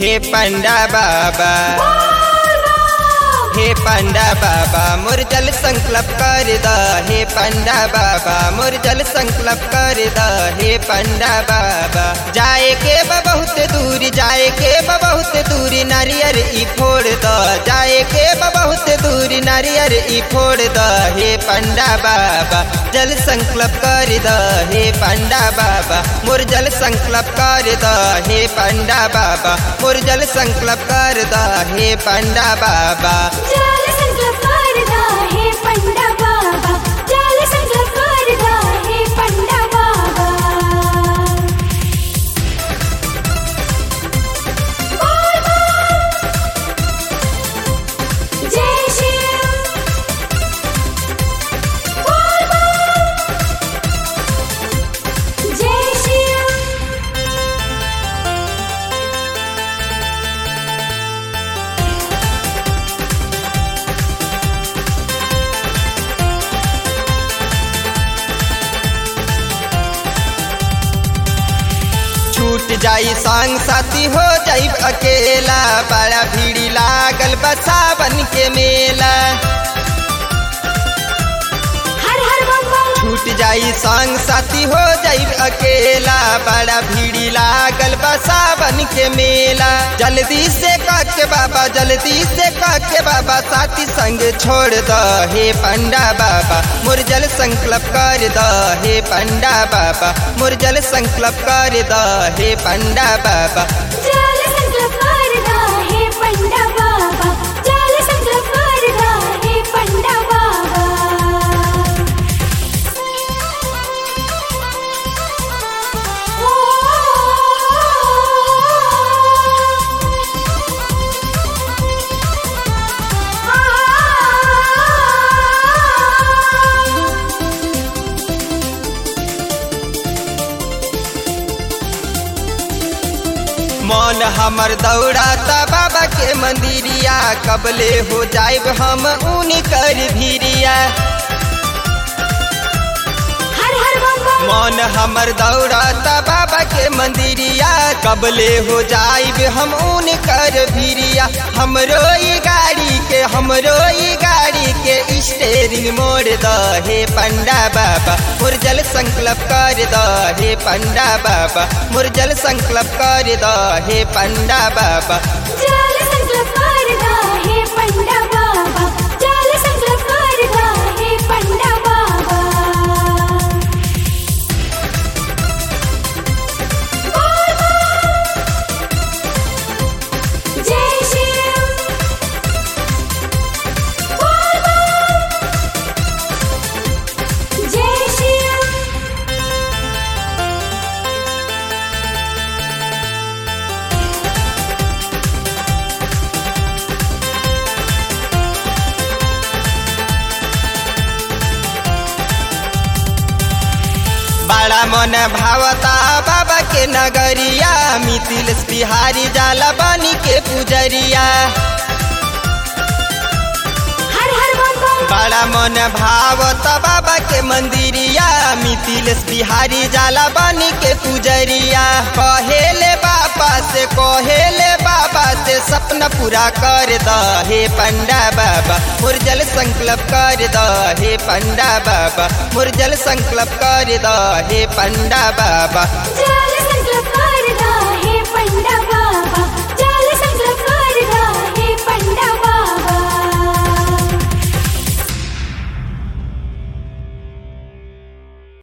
हे पंडा बाबा हे पंडा बाबा मोर जल संकल्प कर द हे पंडा बाबा मोर जल संकल्प कर द हे पंडा बाबा जाए के बा बहुत दूर जाए के बा बहुत दूर नारियर ई फोड़ द जाए के बा बहुत दूर नारियर ई फोड़ द हे पंडा बाबा जल संकल्प कर द हे पंडा बाबा मोर जल संकल्प कर द हे पंडा बाबा मोर जल संकल्प कर द हे पंडा बाबा जाल संकल्प करदा हे पंडा बाबा जाल संकल्प करदा हे पंडा बाबा बोल बोल जय शिव बोल बोल जय शिव छूट जाई संग साथी हो जाई अकेला बड़ा भीड़ी लागल बसावन के मेला हर हर बम बम छूट जाई संग साथी हो जाई अकेला बड़ा भीड़ी लागल बसावन के मेला जल्दी से के बाबा जल्दी से के बाबा साथी संग छोड़ द हे पंडा बाबा मोर जल संकल्प कर द हे पंडा बाबा मोर जल संकल्प कर द हे पंडा बाबा जाल संकल्प करदा हे पंडा बाबा जाल संकल्प करदा हे पंडा बाबा ओ मन हमर दौड़ाता बाबा के मंदिरिया कबले हो जाइब हम ऊनी कर भीरिया हर हर बम बम मन हमर दौड़ाता बाबा के मंदिरिया कबले हो जाइब हम ऊनी कर भीरिया हमरो ई गाड़ी के हमरो ई गाड़ी के स्टेरिंग मोड़ द हे पंडा बाबा मोर जल संकल्प कर द हे पंडा बाबा मोर जल संकल्प कर द हे पंडा बाबा जाल संकल्प करदा हे पंडा बाबा जाल संकल्प करदा हे पंडा बाबा बोल बोल जय शिव बोल बोल जय शिव बड़ा मन भावता बाबा के नगरिया मिथिल बिहारी जाला बानी के पुजरिया हर हर बम बम बड़ा मन भावता बाबा के मंदिरिया मिथिल बिहारी जाला बानी के पुजरिया कहेले बाबा से कहेले बाबा से सपना पूरा कर द हे पंडा बाबा मोर जल संकल्प कर द हे पंडा बाबा मोर जल संकल्प कर द हे पंडा बाबा जाल संकल्प करदा हे पंडा बाबा